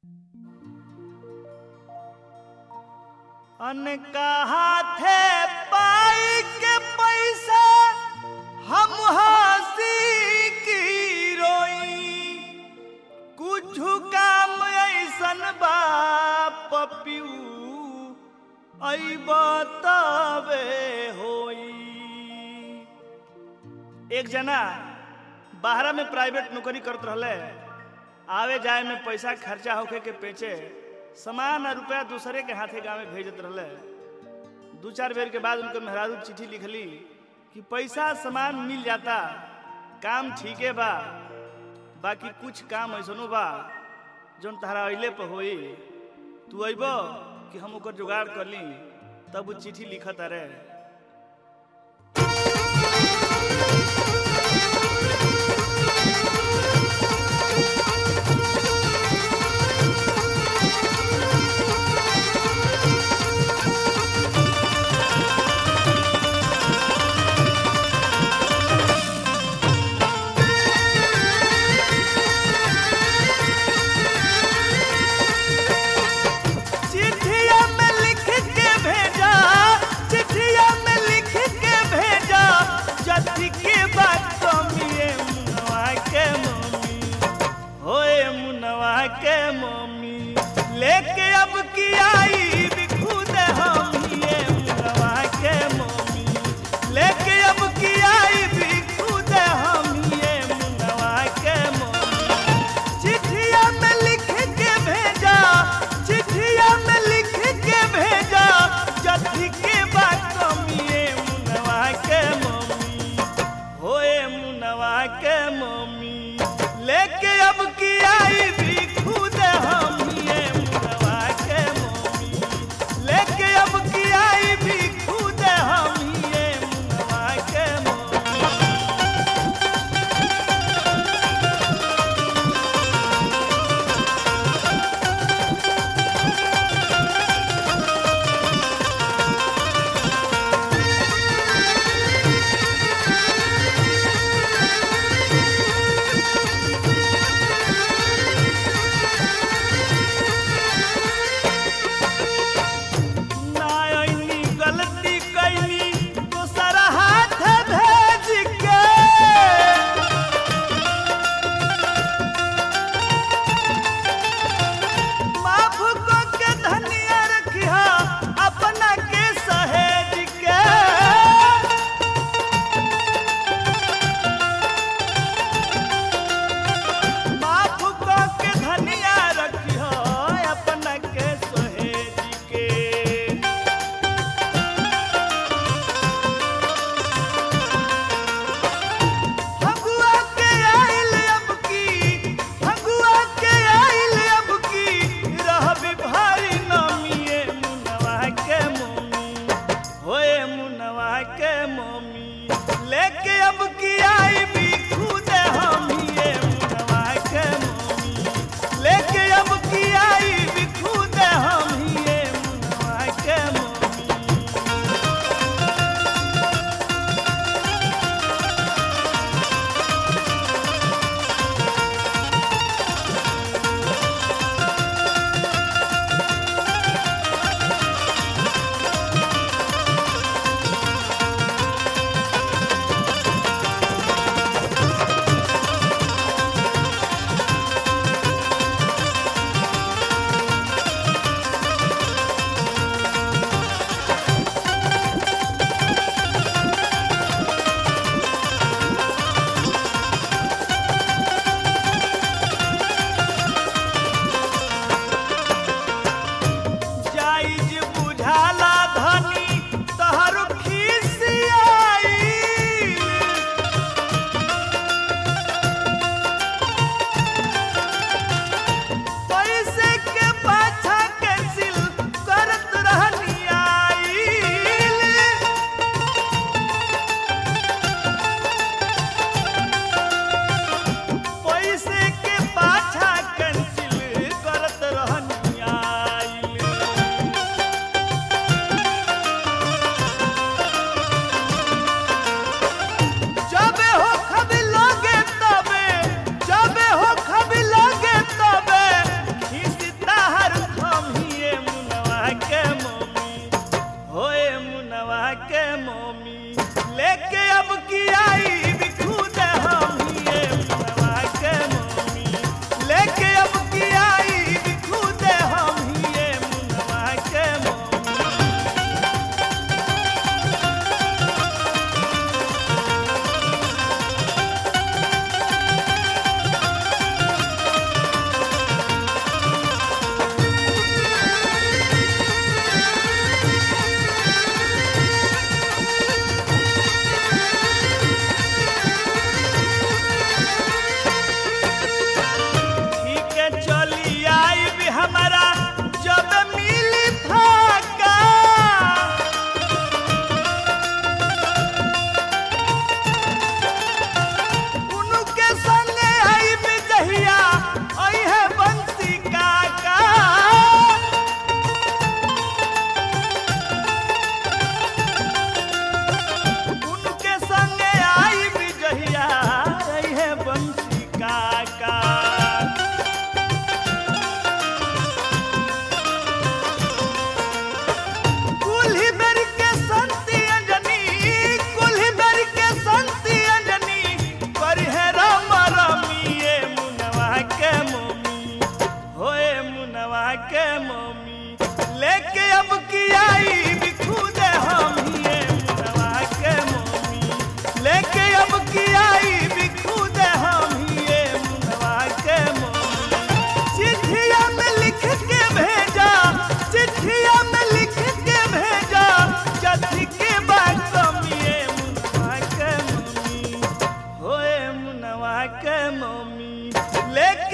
अनका हाथे पाई के पैसा हम हंसी की रोई कुछ काम ऐसन बा पपियू तबे होई एक जना बाहरा में प्राइवेट नौकरी करत रहले आवे जाए में पैसा खर्चा होके के पेचे सामान और रुपया दूसरे के हाथे गाँव में भेजत रहले दू चार बेर के बाद उनको मेहरारू चिट्ठी लिखली कि पैसा सामान मिल जाता काम ठीके बा बाकी कुछ काम ऐसनो बा जौन तहरा अइले पर होई तू अइब कि हम ओकर जुगाड़ कर ली तब वो चिट्ठी लिखत अरे चिट्ठिया में लिख के भेजा चिट्ठिया में लिख के भेजा जति के का कुल्ही बेर के संती अंजनी कुल्ही बेर के संती अंजनी पर है राम रमिए मुनवा के मोमी होए मुनवा के मोमी लेके अब की आई बिखुद हम ये मुनवा के मोमी लेके अब की आई बिखुद हम ये मुनवा के मोमी चिट्ठिया में लिख के भेजा चिट्ठिया में लिख के भेजा जथी के बात कमिए मुनवा के मम्मी होए मुनवा के मम्मी लेके